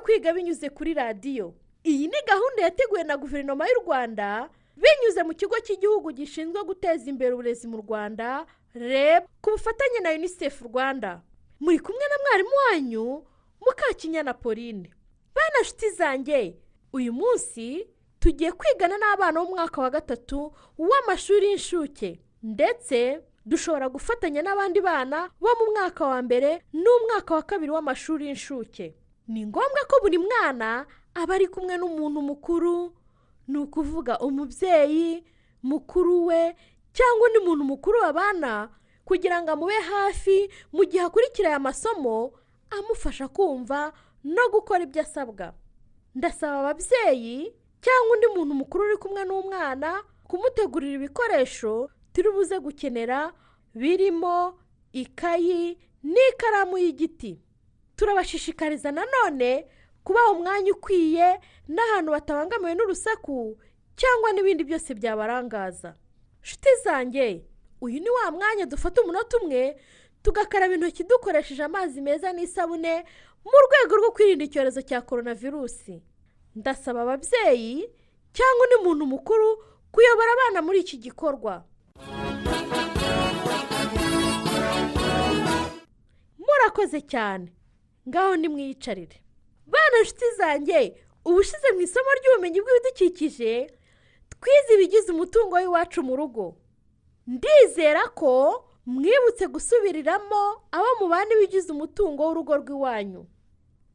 kwiga binyuze kuri radiyo iyi ni gahunda yateguwe na guverinoma y'u rwanda binyuze mu kigo cy'igihugu gishinzwe guteza imbere uburezi mu rwanda reb ku bufatanye na unicef rwanda muri kumwe na mwarimu wanyu mukakinyana pauline bana nshuti zanjye uyu munsi tugiye kwigana n'abana b'umwaka wa gatatu w'amashuri y'inshuke ndetse dushobora gufatanya n'abandi bana bo mu mwaka wa mbere n'umwaka wa kabiri w'amashuri y'inshuke ni ngombwa ko buri mwana aba ari kumwe n'umuntu mukuru ni ukuvuga umubyeyi mukuru we cyangwa undi muntu mukuru babana kugira ngo amube hafi mu gihe akurikira aya masomo amufasha kumva no gukora ibyo asabwa ndasaba ababyeyi cyangwa undi muntu mukuru uri kumwe n'umwana kumutegurira ibikoresho turi buze gukenera birimo ikayi n'ikaramu y'igiti turabashishikariza nanone kubaha umwanya ukwiye n'ahantu batabangamiwe n'urusaku cyangwa n'ibindi byose byabarangaza nshuti zanjye uyu ni wa mwanya dufata umunota umwe tugakaraba intoki dukoresheje amazi meza n'isabune mu rwego rwo kwirinda icyorezo cya korona virusi ndasaba ababyeyi cyangwa undi muntu mukuru kuyobora abana muri iki gikorwa murakoze cyane ngaho nimwiyicarire bana nshuti zanjye ubushize mu isomo ry'ubumenyi bw'ibidukikije twize ibigize umutungo w'iwacu mu rugo ndizera ko mwibutse gusubiriramo abo mubana ibigize umutungo w'urugo rw'iwanyu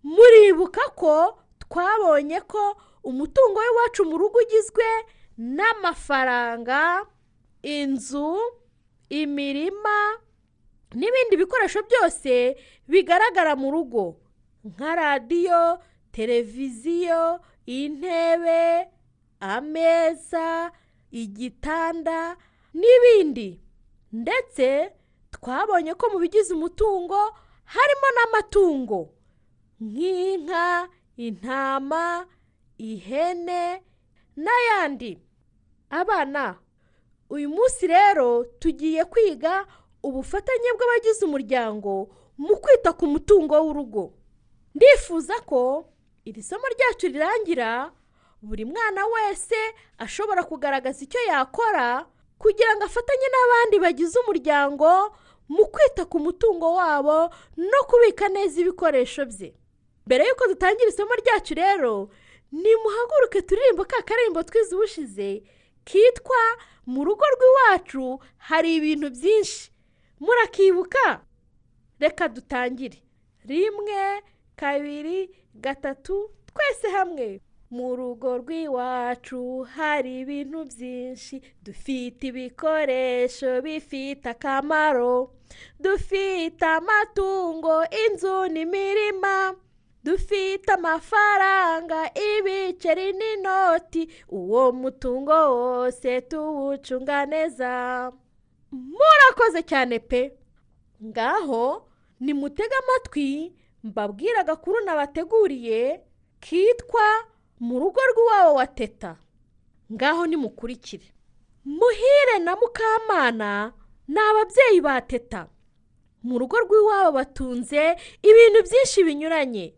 muribuka ko twabonye ko umutungo w'iwacu mu rugo ugizwe n'amafaranga inzu imirima n'ibindi bikoresho byose bigaragara mu rugo nka radiyo televiziyo intebe ameza igitanda n'ibindi ndetse twabonye ko mu bigize umutungo harimo n'amatungo nk'inka intama ihene n'ayandi abana uyu munsi rero tugiye kwiga ubufatanye bw'abagize umuryango mu kwita ku mutungo w'urugo ndifuza ko iri somo ryacu rirangira buri mwana wese ashobora kugaragaza icyo yakora kugira ngo afatanye n'abandi bagize umuryango mu kwita ku mutungo wabo no kubika neza ibikoresho bye mbere y'uko dutangira isomo ryacu rero nimuhaguruke turirimbo ka karimbo twize ubushize kitwa mu rugo rw'iwacu hari ibintu byinshi murakibuka reka dutangire rimwe kabiri gatatu twese hamwe mu rugo rw'iwacu hari ibintu byinshi dufite ibikoresho bifite akamaro dufite amatungo inzu n'imirima dufite amafaranga ibiceri n'inoti uwo mutungo wose tuwucunga neza murakoze cyane pe ngaho nimutege amatwi mbabwire agakuru nabateguriye kitwa mu rugo rw'iwabo wa teta ngaho nimukurikire muhire na mukamana ni ababyeyi ba teta mu rugo rw'iwabo batunze ibintu byinshi binyuranye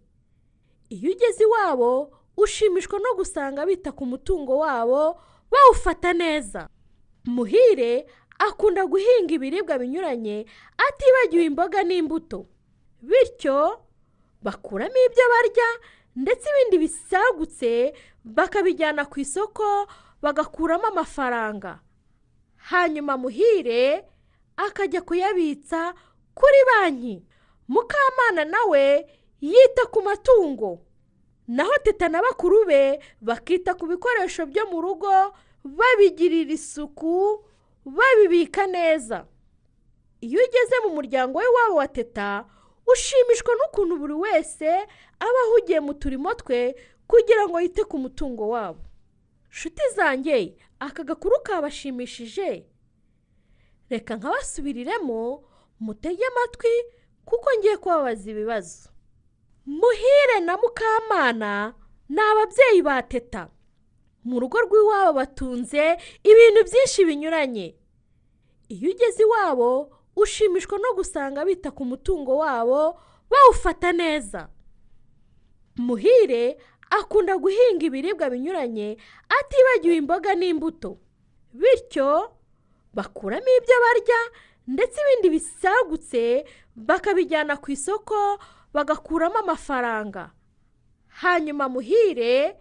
iyo ugeze iwabo ushimishwa no gusanga bita ku mutungo wabo bawufata neza muhire akunda guhinga ibiribwa binyuranye atibagiwe imboga n'imbuto bityo bakuramo ibyo barya ndetse ibindi bisagutse bakabijyana ku isoko bagakuramo amafaranga hanyuma muhire akajya kuyabitsa kuri banki mukamana nawe yita ku matungo naho teta na bakuru be bakita ku bikoresho byo mu rugo babigirira isuku babibika neza iyo ugeze mu muryango w'iwabo wa teta ushimishwa n'ukuntu buri wese aba ahugiye mu turimo twe kugira ngo yite ku mutungo wabo nshuti zanjye aka gakuru kabashimishije reka nkabasubiriremo mutege amatwi kuko ngiye kubabaza ibibazo muhire na mukamana ni ababyeyi ba teta mu rugo rw'iwabo batunze ibintu byinshi binyuranye iyo ugeze iwabo ushimishwa no gusanga bita ku mutungo wabo bawufata neza muhire akunda guhinga ibiribwa binyuranye atibagiwe imboga n'imbuto bityo bakuramo ibyo barya ndetse ibindi bisagutse bakabijyana ku isoko bagakuramo amafaranga hanyuma muhire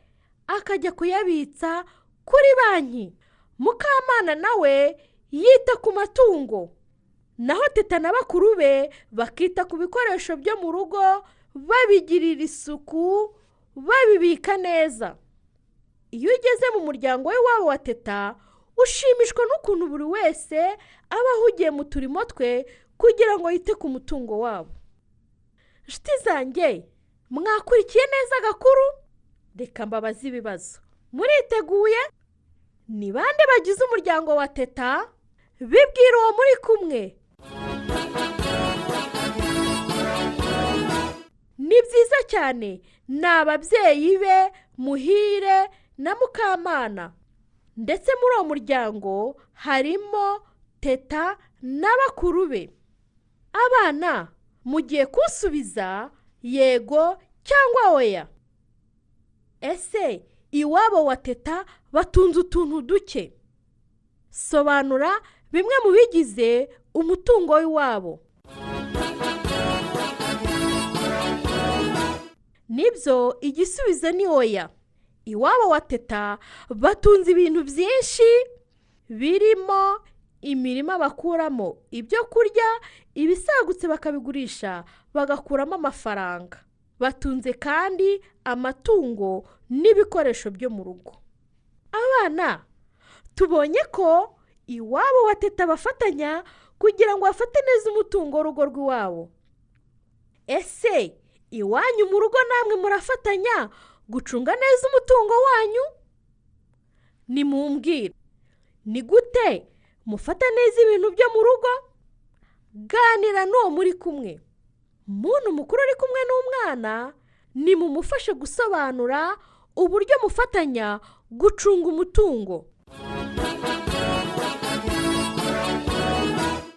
akajya kuyabitsa kuri banki mukamana nawe yita ku matungo naho teta na bakuru be bakita ku bikoresho byo mu rugo babigirira isuku babibika neza iyo ugeze mu muryango we wabo wa teta ushimishwa n'ukuntu buri wese aba ahugiye mu turimo twe kugira ngo yite ku mutungo wabo inshuti zanjye mwakurikiye neza agakuru reka mbabaze ibibazo muriteguye ni bande bagize umuryango wa teta bibwira uwo muri kumwe ni byiza cyane ni ababyeyi be muhire na mukamana ndetse muri uwo muryango harimo teta na bakuru be abana mugiye kunsubiza yego cyangwa oya ese iwabo wa teta batunze utuntu duke sobanura bimwe mu bigize umutungo w'iwabo nibyo igisubizo ni oya iwabo wa teta batunze ibintu byinshi birimo imirima bakuramo ibyo kurya ibisagutse bakabigurisha bagakuramo amafaranga batunze kandi amatungo n'ibikoresho byo mu rugo abana tubonye ko iwabo wa teta bafatanya kugira ngo bafate neza umutungo w'urugo rw'iwabo ese iwanyu mu rugo namwe murafatanya gucunga neza umutungo wanyu ni mumbwira ni gute mufata neza ibintu byo mu rugo ganira n'uwo muri kumwe muntu mukuru uri kumwe n'umwana ni mumufashe gusobanura uburyo mufatanya gucunga umutungo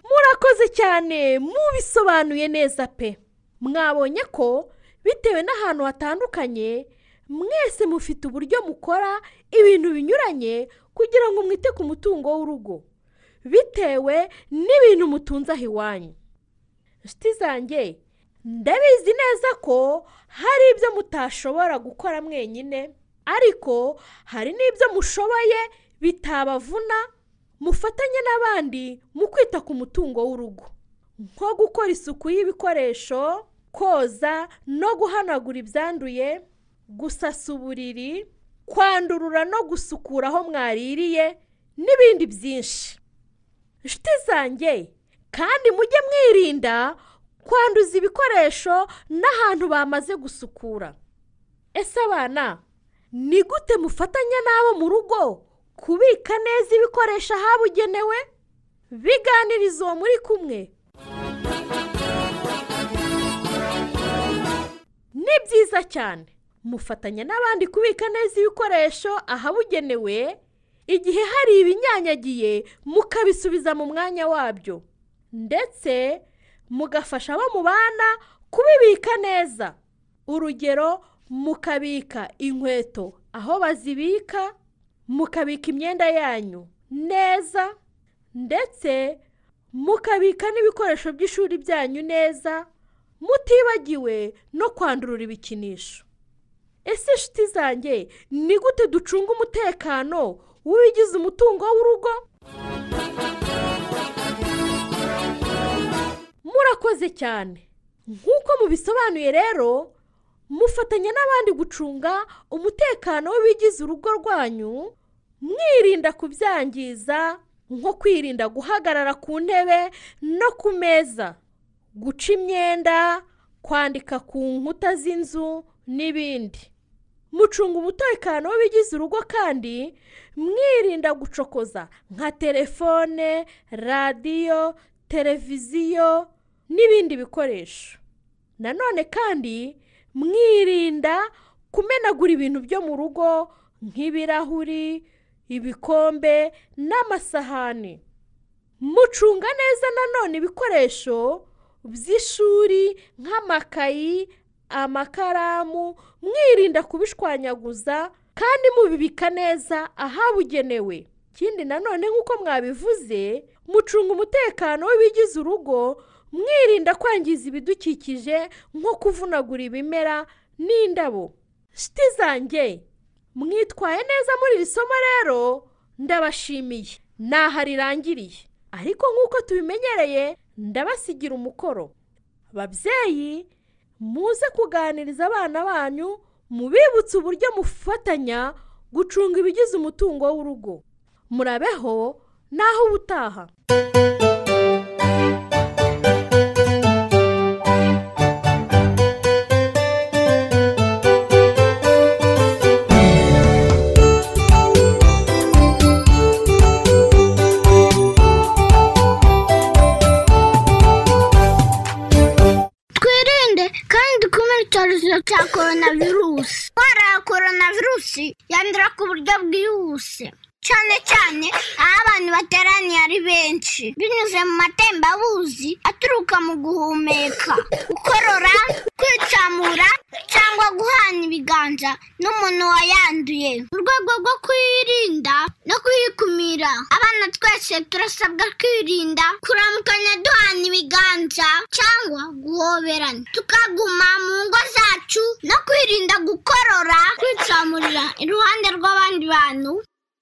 murakoze cyane mubisobanuye neza pe mwabonye ko bitewe n'ahantu hatandukanye mwese mufite uburyo mukora ibintu binyuranye kugira ngo mwite ku mutungo w'urugo bitewe n'ibintu mutunze aho iwanyu inshuti zanjye ndabizi neza ko hari ibyo mutashobora gukora mwenyine ariko hari n'ibyo mushoboye bitabavuna mufatanye n'abandi mu kwita ku mutungo w'urugo nko gukora isuku y'ibikoresho koza no guhanagura ibyanduye gusasa uburiri kwandurura no gusukura aho mwaririye n'ibindi byinshi inshuti zanjye kandi mujye mwirinda kwanduza ibikoresho n'ahantu bamaze gusukura ese abana ni gute mufatanya n'abo mu rugo kubika neza ibikoresho ahabugenewe biganiriza uwo muri kumwe ni byiza cyane mufatanya n'abandi kubika neza ibikoresho ahabugenewe igihe hari ibinyanyagiye mukabisubiza mu mwanya wabyo ndetse mugafasha abo mubana kubibika neza urugero mukabika inkweto aho bazibika mukabika imyenda yanyu neza ndetse mukabika n'ibikoresho by'ishuri byanyu neza mutibagiwe no kwandurura ibikinisho ese inshuti zanjye ni gute ducunga umutekano w'ibigize umutungo w'urugo murakoze cyane nk'uko mubisobanuye rero mufatanya n'abandi gucunga umutekano w'ibigize urugo rwanyu mwirinda kubyangiza nko kwirinda guhagarara ku ntebe no ku meza guca imyenda kwandika ku nkuta z'inzu n'ibindi mucunga umutekano w'ibigize urugo kandi mwirinda gucokoza nka telefone radiyo televiziyo n'ibindi bikoresho nanone kandi mwirinda kumenagura ibintu byo mu rugo nk'ibirahuri ibikombe n'amasahani mucunga neza nanone ibikoresho by'ishuri nk'amakayi amakaramu mwirinda kubishwanyaguza kandi mubibika neza ahabugenewe ikindi nanone nk'uko mwabivuze mucunga umutekano w'ibigize urugo mwirinda kwangiza ibidukikije nko kuvunagura ibimera n'indabo shiti zanjye mwitwaye neza muri iri somo rero ndabashimiye ntaho rirangiriye ariko nk'uko tubimenyereye ndabasigira umukoro babyeyi muze kuganiriza abana banyu mubibutse uburyo mufatanya gucunga ibigize umutungo w'urugo murabeho naho ubutaha twirinde kandi dukumire icyorezo cya korona virusi indwara ya korona virusi yandura ku buryo bwihuse cyane cyane aho abantu bateraniye ari benshi binyuze mu matembabuzi aturuka mu guhumeka gukorora kwicamura cyangwa guhana ibiganza n'umuntu wayanduye mu rwego rwo kuyirinda no kuyikumira abana twese turasabwa kwirinda kuramukanya duhana ibiganza cyangwa guhoberana tukaguma mu ngo zacu no kwirinda gukorora kwicamurira iruhande rw'abandi bantu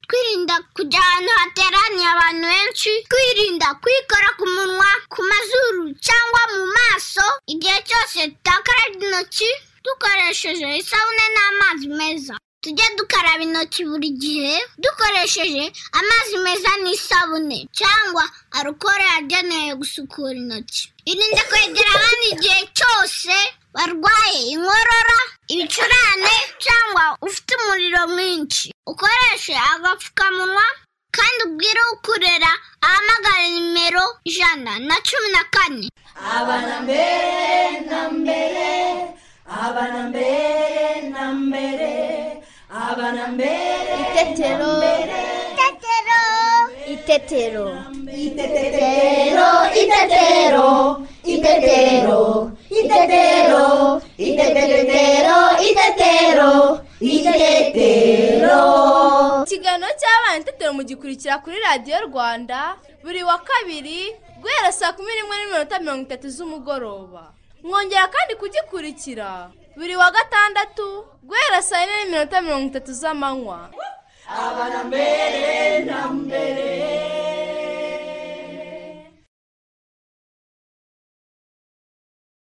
twirinda kujya ahantu hateraniye abantu benshi twirinda kwikora ku munwa ku mazuru cyangwa mu maso igihe cyose tutakarabye intoki dukoresheje isabune n'amazi meza tujye dukaraba intoki buri gihe dukoresheje amazi meza n'isabune cyangwa arukoro yagenewe gusukura intoki irinde kwegera abandi igihe cyose barwaye inkorora ibicurane cyangwa ufite umuriro mwinshi ukoreshe agapfukamunwa kandi ubwire ukurera ahamagara nimero ijana na cumi na kane abana mbere na mbere abana mbere na mbere abana mbere itetero itetero itetero itetero itetero itetero itetero itetero itetero itetero ikiganiro cy'abana itetero mugikurikira kuri radiyo rwanda buri wa kabiri guhera saa kumi n'imwe n'iminota mirongo itatu z'umugoroba mwongera kandi kugikurikira buri wa gatandatu guhera saa yine n'iminota mirongo itatu z'amanywa abana mbere na mbere